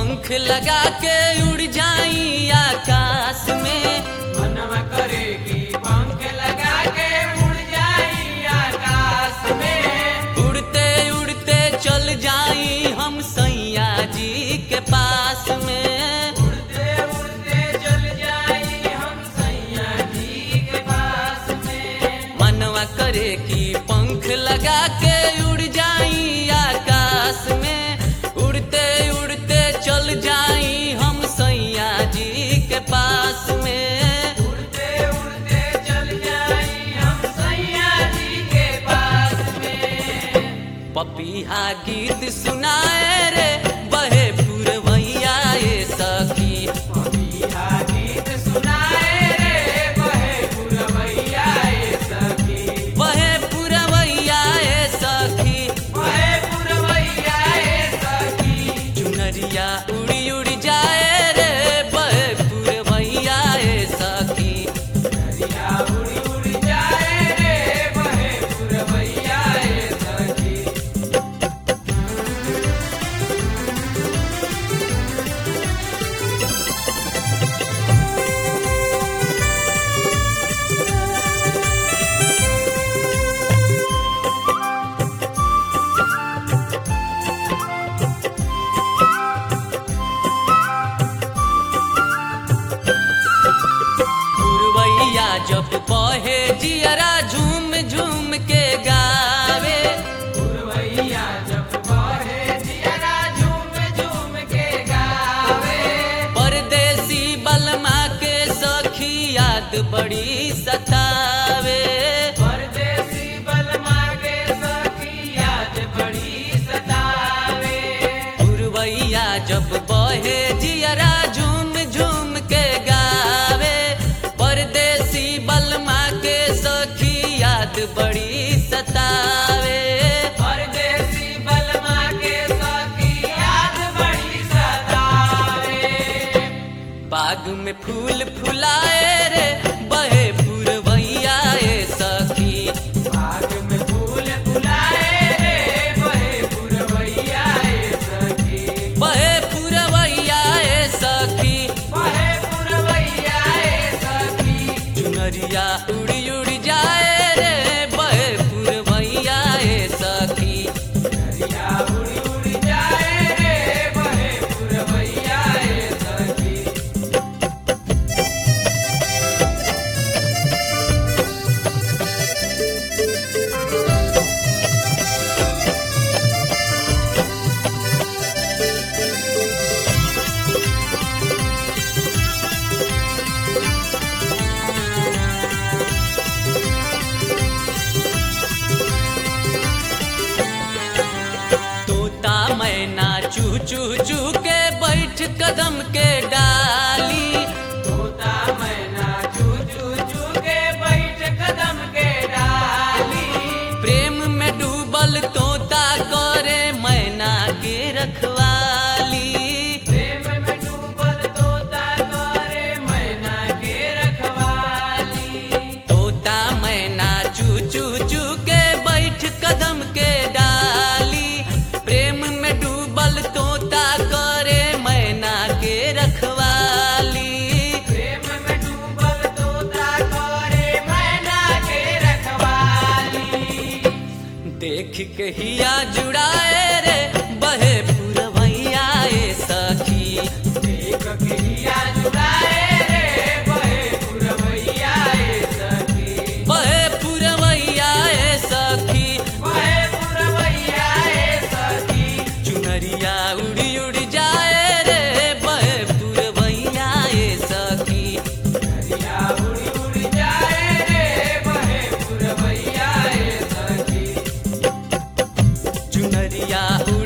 पंख लगा के उड़ जाई आकाश में मनवा करे की पंख लगा के उड़ जाई आकाश में उड़ते उड़ते चल जाई हम सैया जी के पास में उड़ते उड़ते चल जाई हम सैया जी के पास में मनवा करे कि पंख लगा के उड़ जाई आकाश में उड़ते उड़ते चल जाई हम सैया जी के पास में उड़ते उड़ते चल जाई हम सैया जी के पास में पपीहा गीत सुनाए रे बहे पुरवैया ए सखी पपीहा गीत सुनाए रे बहे पुरवैया ए सखी बहे पुरवैया ए सखी बहे पुरवैया ए सखी चुनरिया उड़ी उड़ी जाए रे बहे पुरवैया ए सखी दरिया उड़ी उड़ी जाए रे बहे पुरवैया ए सखी पुरवैया जब बहे जियरा झूम झूम के गावे पुरवैया जब बहे जियरा झूम झूम के गावे परदेसी बलमा के सखी याद बड़ी सतावे परदेसी बलमा के सखी याद बड़ी सतावे पुरवैया जब बहे जियरा झूम झूम के गावे परदेसी बलमा के सखी याद बड़ी सतावे परदेसी बलमा के सखी याद बड़ी सतावे बाग में फूल फुलाए रे बहे पुरवैया ए सखी बाग में फूल फुलाए रे बहे पुरवैया ए सखी बहे पुरवैया ए सखी बहे पुरवैया ए सखी चुनरिया उड़ी उड़ी जाए रे बहे पुरवैया ए सखी दरिया उड़ी उड़ी जाए रे बहे पुरवैया ए सखी तोता मैना चू चू चू के बैठ कदम के डाली तोता मैना चू चू चू के बैठ कदम के डाली प्रेम में डूबल तोता करे मैना के रखवाली प्रेम में डूबल तोता करे मैना के रखवाली तोता मैना चू चू चू के बैठ कदम के डाली प्रेम में डूबल तोता करे मैना के रखवाली प्रेम में डूबल तोता करे मैना के रखवाली देख के हिया जुड़ाए रे बहे पुरवैया ए सखी देख के हिया जुड़ाए रे बहे पुरवैया ए सखी बहे पुरवैया ए सखी बहे पुरवैया ए सखी चुनरिया उड़ी उड़ी जाए रे बहे पुरवैया ए सखी दरिया उड़ी उड़ी जाए रे बहे पुरवैया ए सखी चुनरिया